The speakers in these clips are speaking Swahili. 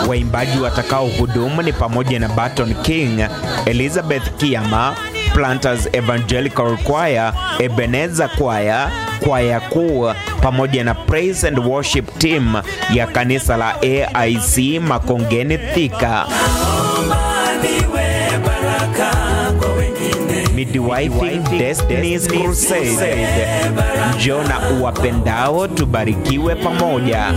Waimbaji watakao hudumu ni pamoja na Barton King, Elizabeth Kiama, Planters Evangelical Choir, Ebenezer Choir, kwaya kuu pamoja na Praise and Worship Team ya kanisa la AIC Makongeni Thika. Midwifing Destiny's Crusade. Njoo na uwapendao tubarikiwe pamoja.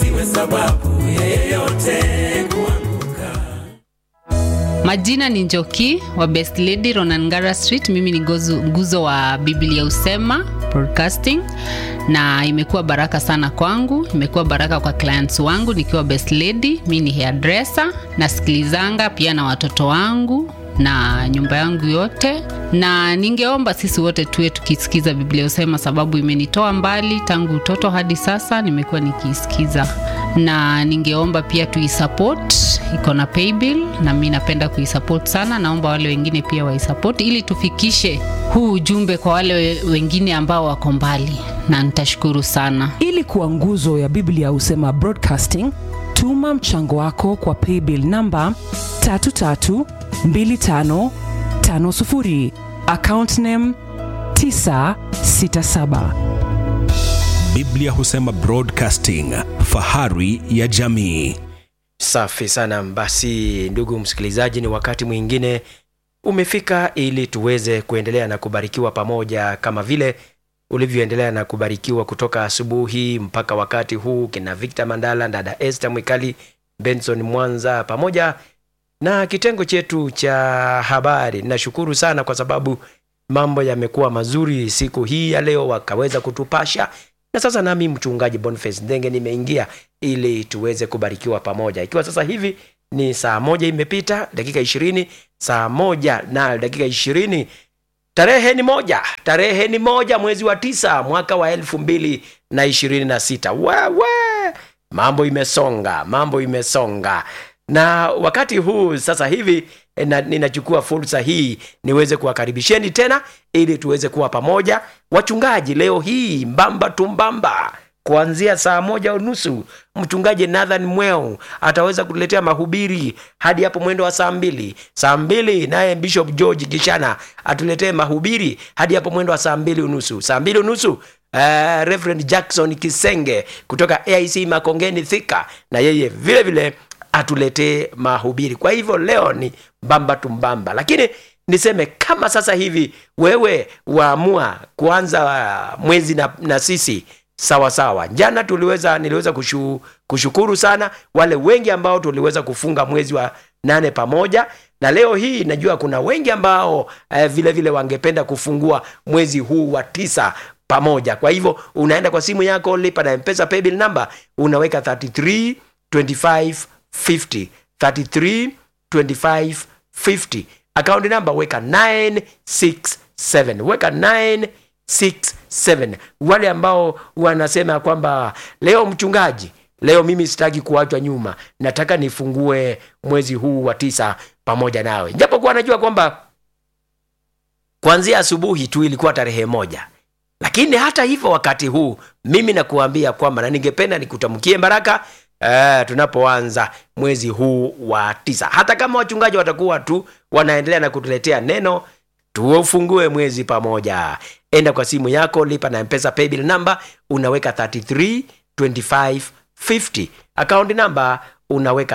Majina ni Njoki wa Best Lady Ronangara Street. Mimi ni gozu- nguzo wa Biblia Usema Broadcasting, na imekuwa baraka sana kwangu, imekuwa baraka kwa clients wangu nikiwa Best Lady. Mi ni hairdresser, nasikilizanga pia na watoto wangu na nyumba yangu yote, na ningeomba sisi wote tuwe tukisikiza Biblia Usema, sababu imenitoa mbali tangu utoto hadi sasa, nimekuwa nikiisikiza, na ningeomba pia tuisupport, iko na paybill na mi napenda kuisupport sana. Naomba wale wengine pia waisupport ili tufikishe huu ujumbe kwa wale we- wengine ambao wako mbali, na nitashukuru sana. ili kuwa nguzo ya biblia husema broadcasting tuma mchango wako kwa paybill namba 332550 account name 967 Biblia husema Broadcasting, fahari ya jamii. Safi sana. Basi ndugu msikilizaji, ni wakati mwingine umefika ili tuweze kuendelea na kubarikiwa pamoja kama vile ulivyoendelea na kubarikiwa kutoka asubuhi mpaka wakati huu, kina Victor Mandala, dada Esther Mwikali, Benson Mwanza pamoja na kitengo chetu cha habari. Nashukuru sana kwa sababu mambo yamekuwa mazuri siku hii ya leo, wakaweza kutupasha na sasa nami mchungaji Boniface Ndenge nimeingia ili tuweze kubarikiwa pamoja, ikiwa sasa hivi ni saa moja imepita dakika ishirini saa moja na dakika ishirini tarehe ni moja tarehe ni moja mwezi wa tisa mwaka wa elfu mbili na ishirini na sita wewe mambo imesonga mambo imesonga na wakati huu sasa hivi eh, na, ninachukua fursa hii niweze kuwakaribisheni tena ili tuweze kuwa pamoja wachungaji leo hii mbamba tumbamba kuanzia saa moja unusu mchungaji nathan mweu ataweza kutuletea mahubiri hadi hapo mwendo wa saa mbili saa mbili naye bishop george gishana atuletee mahubiri hadi hapo mwendo wa saa mbili unusu saa mbili unusu Uh, Reverend Jackson Kisenge kutoka AIC Makongeni Thika na yeye vile vile atuletee mahubiri. Kwa hivyo leo ni mbamba tumbamba, lakini niseme kama sasa hivi wewe waamua kuanza uh, mwezi na, na sisi sawa sawa. Jana tuliweza niliweza kushu, kushukuru sana wale wengi ambao tuliweza kufunga mwezi wa nane pamoja na leo hii najua kuna wengi ambao eh, vile vile wangependa kufungua mwezi huu wa tisa pamoja. Kwa hivyo unaenda kwa simu yako, lipa na mpesa paybill number, unaweka 33 25 50 33 25 50 account number weka 967 weka 967 wale ambao wanasema kwamba leo mchungaji leo mimi sitaki kuachwa nyuma nataka nifungue mwezi huu wa tisa pamoja nawe japokuwa najua kwamba kuanzia asubuhi tu ilikuwa tarehe moja lakini hata hivyo wakati huu mimi nakuambia kwamba na ningependa nikutamkie baraka eh, tunapoanza mwezi huu wa tisa hata kama wachungaji watakuwa tu wanaendelea na kutuletea neno tuufungue mwezi pamoja enda kwa simu yako lipa na mpesa paybill number unaweka 33 25 50 account number unaweka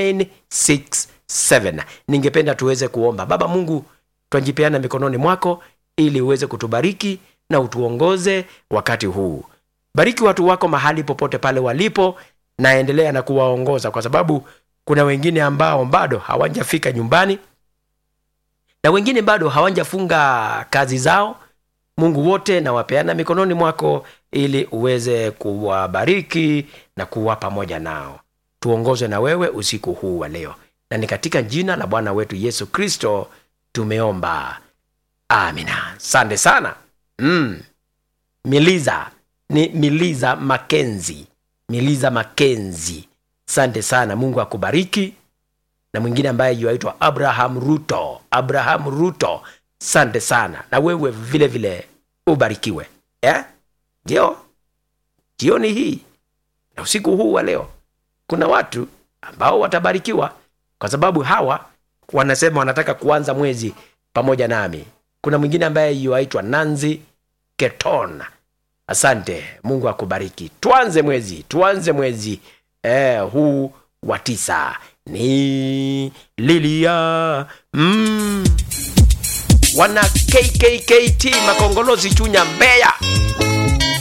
967 ningependa tuweze kuomba baba mungu twajipeana mikononi mwako ili uweze kutubariki na utuongoze wakati huu bariki watu wako mahali popote pale walipo naendelea na kuwaongoza kwa sababu kuna wengine ambao bado hawajafika nyumbani na wengine bado hawajafunga kazi zao mungu wote nawapeana mikononi mwako ili uweze kuwabariki na kuwa pamoja nao tuongozwe na wewe usiku huu wa leo na ni katika jina la bwana wetu yesu kristo tumeomba amina sante sana mm. miliza ni miliza makenzi miliza makenzi sante sana mungu akubariki na mwingine ambaye yuaitwa abraham ruto abraham ruto sante sana na wewe vile vile ubarikiwe eh? ndio jioni hii na usiku huu wa leo kuna watu ambao watabarikiwa kwa sababu hawa wanasema wanataka kuanza mwezi pamoja nami kuna mwingine ambaye yuaitwa nanzi keton asante mungu akubariki tuanze mwezi tuanze mwezi eh, huu wa tisa ni lilia mm. wana kkkt makongolozi chunya mbeya